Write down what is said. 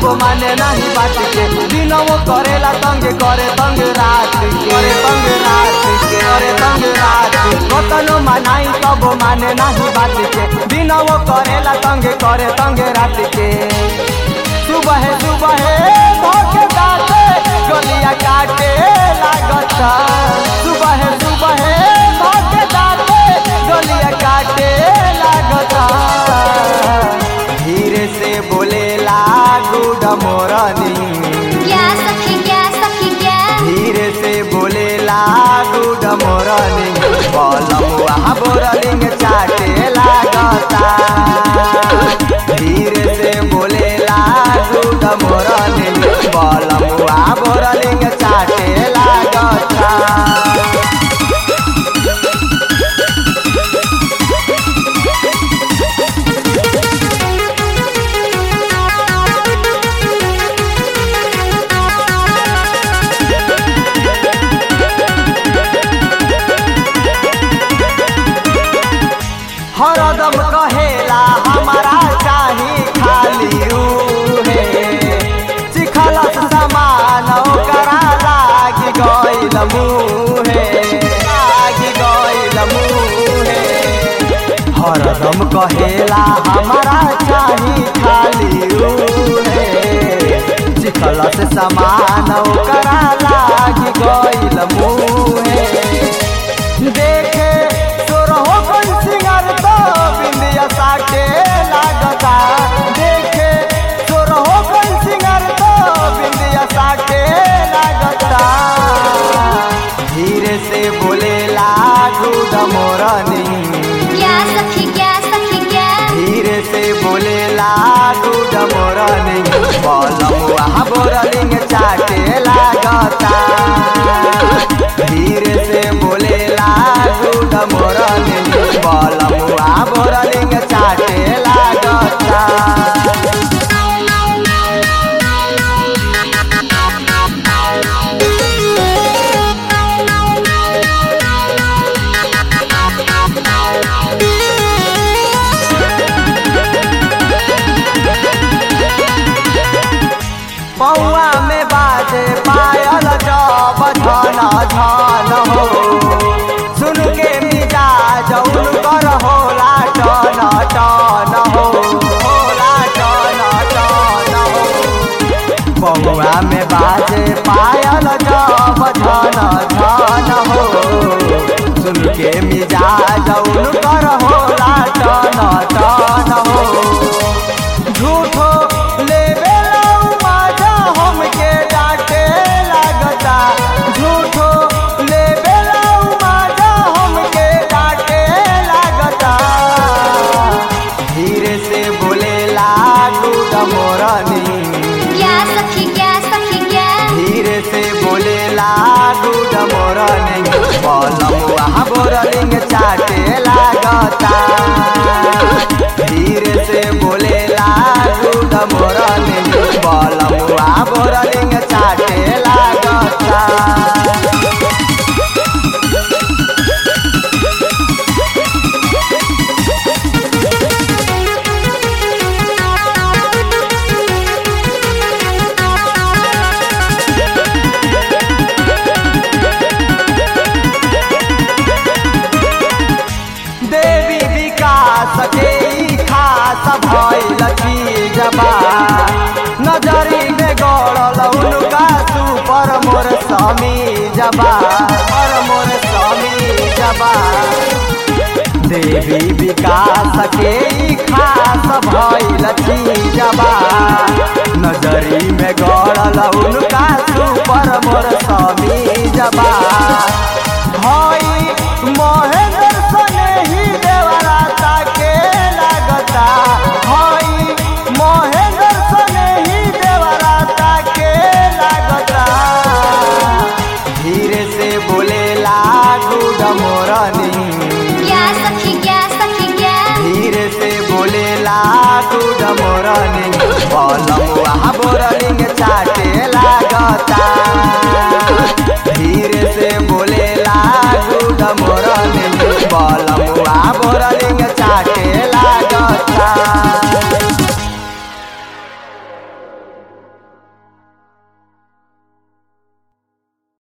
माने नहीं बात के दिनों करेला तंग करे तंग रात के करे तंग रात के करे तंग रात के कतनो मनाई तब माने नहीं बात के दिनों करेला तंग करे तंग रात के सुबह सुबह धोखे दाते गलिया काटे लागता सुबह सुबह धोखे दाते गलिया काटे लागता धीरे से बोले लागू डमोरनी क्या सखी क्या सखी क्या धीरे से बोले लागू डमोरनी बलमुआ बोरलिंग चाटे लागता धीरे से बोले लागू डमोरनी बलमुआ बोरलिंग चाटे लागता हरदम कहेला हमारा चाही खाली रूहे चिखलस समान ओकरा लागी गइल मुहे लागी गइल मुहे हरदम कहेला हमारा चाही खाली रूहे चिखलस समान ओकरा लागी गइल मुहे देखे तोरहो कोई सिंगर तो बिंदिया साटे लागता देखे तोरहो कोई सिंगर तो बिंदिया साटे लागता धीरे से बोले लागू डमोरनी क्या सखी क्या सखी क्या धीरे से बोले लागू डमोरनी बलमुआ बोरलिंग चाटे लागता धीरे से बोले लागू डमोरनी बलमुआ बोरलिंग चाटे लागता पौआ में बाजे पायल जब झन झन हो सुन के मिजाज उनकर होला टन टन हो होला टन टन हो पौआ में बाजे पायल जब झन झन हो सुन के मिजाज उनकर होला टन टन हो झूठो लेवे लाऊ माजा हमके डांटे लागता झूठो लेवे लाऊ माजा हमके डांटे लागता धीरे से बोले लागू डमोरनी क्या सखी क्या सखी क्या धीरे से बोले लागू डमोरनी बलमुआ बोरलिंग चाटे लागता धीरे से बोले लागू डमोरनी बलमुआ बोरलिंग चाटे लागता देवी विकास के ई खास भइल चीजबा नजरी में गड़ल उनका सुपर मोर समी जबा और मोर समी जबा देवी विकास के ई खास भइल चीजबा नजरी में गड़ल उनका सुपर मोर समी जबा हई महेंद्र सने ही देवराता के लागता हई महेंद्र सने ही देवराता के लागता धीरे से बोले लागू डमोरनी क्या सखी क्या सखी क्या धीरे से बोले लागू डमोरनी बलमुआ बोरलिंग चाटे लाग